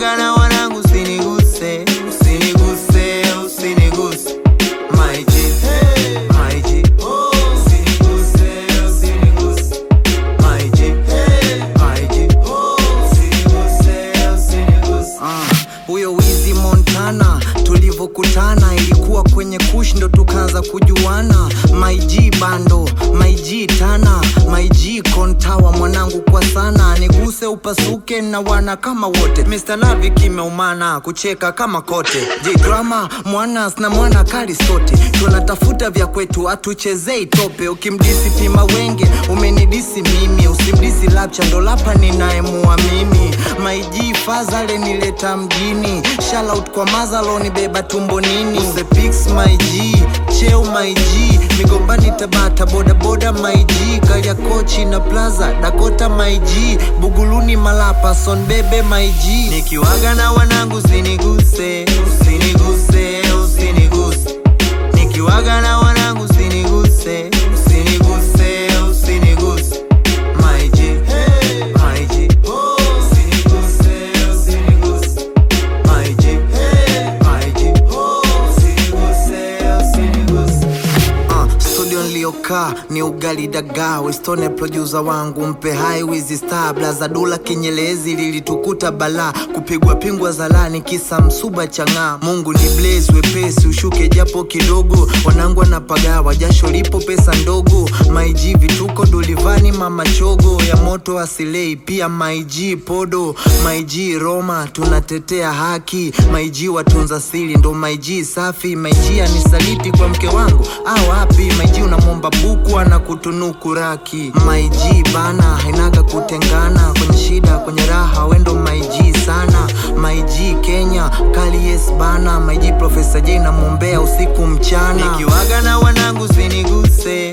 nikiwaga na wanangu usiniguse usiniguse usiniguse my G my G usiniguse usiniguse my G my G usiniguse usiniguse huyo wizi Montana tulivyokutana ilikuwa kwenye kush ndo tukaanza kujuana my G bando my G tana my G kontawa mwanangu kwa sana niguse upasuke na wana kama wote Mr. Lavi kimeumana kucheka kama kote J drama mwana na mwana kali sote tunatafuta vya kwetu atuchezei tope ukimdisi pima wenge umenidisi mimi usimdisi lapcha ndo lapa ninayemuamini my G fazale nileta mjini Shout kwa mazaloni beba tumbo nini the pics my G cheo my G migombani tabata boda boda my G kalia kochi na plaza dakota my G buguluni malapa son bebe my G nikiwaga na wanangu usiniguse usiniguse usiniguse nikiwaga na wanangu usiniguse usiniguse usiniguse my G my G usiniguse usiniguse my G my G usiniguse usiniguse Uh, studio niliyokaa ni ugali dagaa westone producer wangu mpe hai wizi star blaza dula kinyelezi lilitukuta balaa kupigwa pingwa zalani kisa msuba chang'aa mungu ni blaze wepesi ushuke japo kidogo wanangu anapagawa jasho lipo pesa ndogo maiji vituko dulivani mama chogo ya moto asilei pia maiji podo maiji roma tunatetea haki maiji watunza siri ndo maiji safi maiji anisaliti kwa mke wangu au wapi maiji unamwomba buku ana kutunuku raki maiji bana hainaga kutengana kwenye shida kwenye raha wendo maiji sana maiji kenya kali yes bana maiji profesa j namwombea usiku mchana nikiwaga na wanangu usiniguse